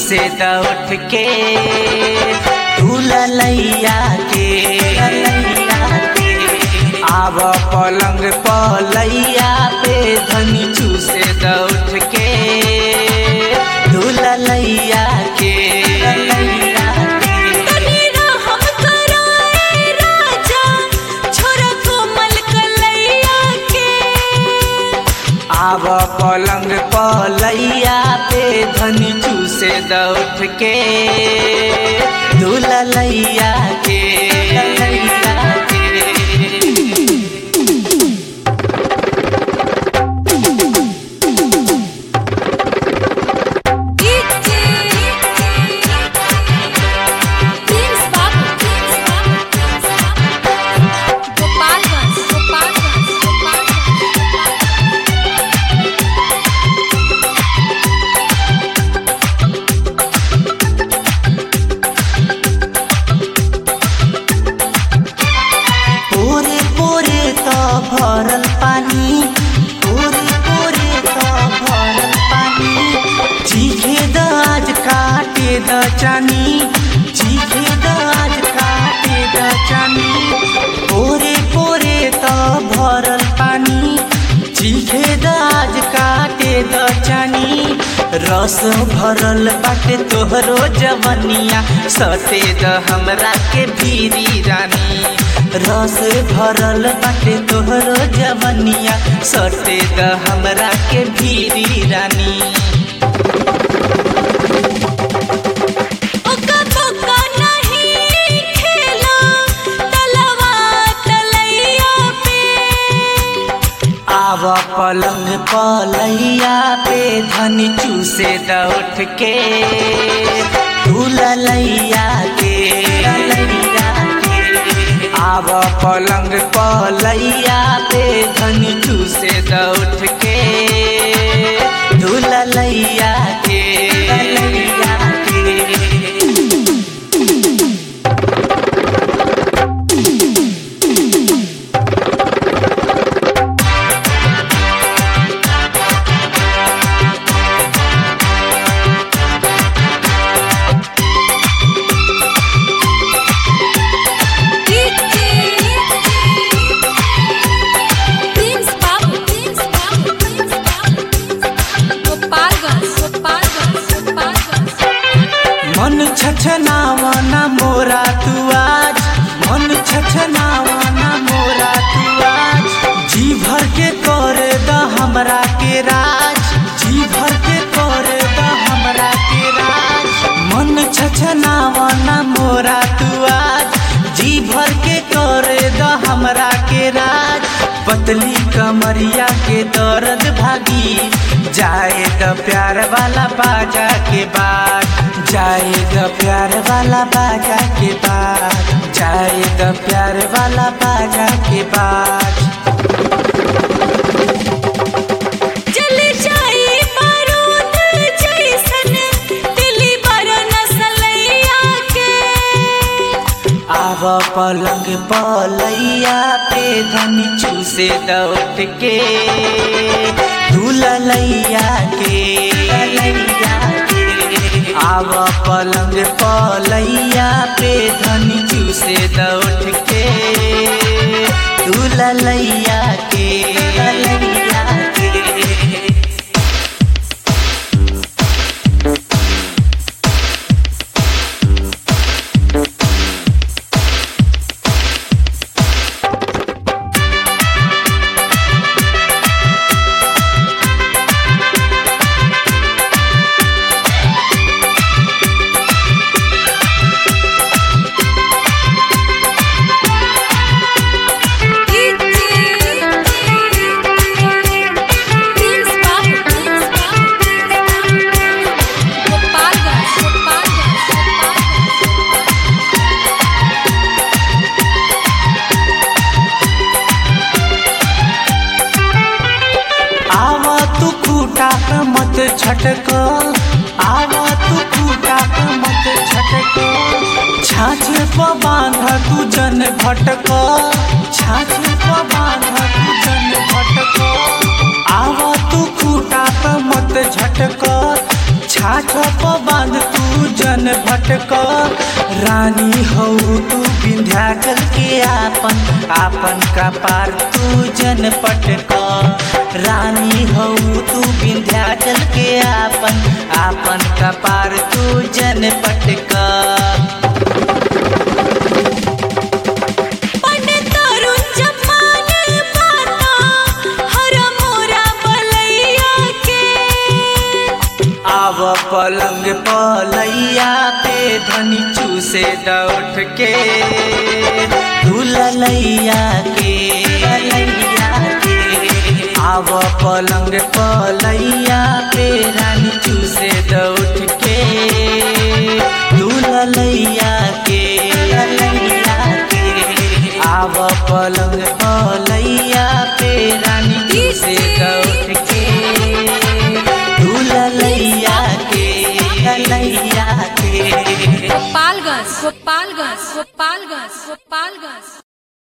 चूसे द उठ के तू ललैया के ललैया के आव पलंग पलैया पे धनी चूसे द उठ के तू ललैया के ललैया के तनी रहम कराए राजा छोरा कोमल कलैया के आव पलंग पलैया पे धनी चूसे द उठ के दुललैया के ललैया के DJ Prince Babu Prince Babu Gopalganj Gopalganj Gopalganj पोरे पोरे त भरल पानी पोरे पोरे त भरल पानी चीखे द आज काटे द चानी चीखे द आज काटे द चानी पोरे पोरे त भरल पानी चीखे द आज काटे द चानी रस भरल बाटे तोहरो जवनिया सते द हमरा के भीरी रानी रस भरल बाटे तोहरो जवनिया सटे द हमरा के भीरी रानी ओका बोका नहीं खेला तलवा तलैया पे आव पलंग पलैया पे धनी चूसे द उठ के तू ललैया के ललैया के आव पलंग पलैया पे धनी चूसे द उठ के तू ललैया के ललैया के DJ Prince Babu Prince Babu Prince Babu Gopalganj Gopalganj Gopalganj मन छछनावना मोरा तू आज मन छछनावना मोरा तू आज जी भर के करे द हमरा के राज जी भर के करे द हमरा के राज मन छछनावना मोरा तू आज जी भर के करे द हमरा के राज पतली कमरिया के दर्द भागी जाए द प्यार वाला बाजा के बाद जाए द प्यार वाला बाजा के बाद जाए द प्यार वाला बाजा के बाद जल जाई बारूद जैसन दिली बर नसलैया के आव पलंग पलैया पे धनी चूसे द उठ के दुललैया के ललैया के आव पलंग पलैया पे धनी चूसे द उठ के दुललैया के ललैया के प्रिंस बाबू प्रिंस बाबू गोपालगंज गोपालगंज आवा तू खूटा पे मत छटक आवा तू खूटा पे मत छटक छाछ पे बांध तू जन भटक छाछ पे बांध तू जन भटक आवा तू खूटा पे मत झटक छाछ प बांध तू जन भटक रानी हो तू विंध्याचल के आपन आपन का पार तू जन पटक रानी हो तू विंध्याचल के आपन आपन का पार तू जन पटक पंडित तरुण जमाने पाता हर मोरा बलैया के आव पलंग पलैया पे धनी चूसे दौठ के दुलैया के लैया के आव पलंग पलैया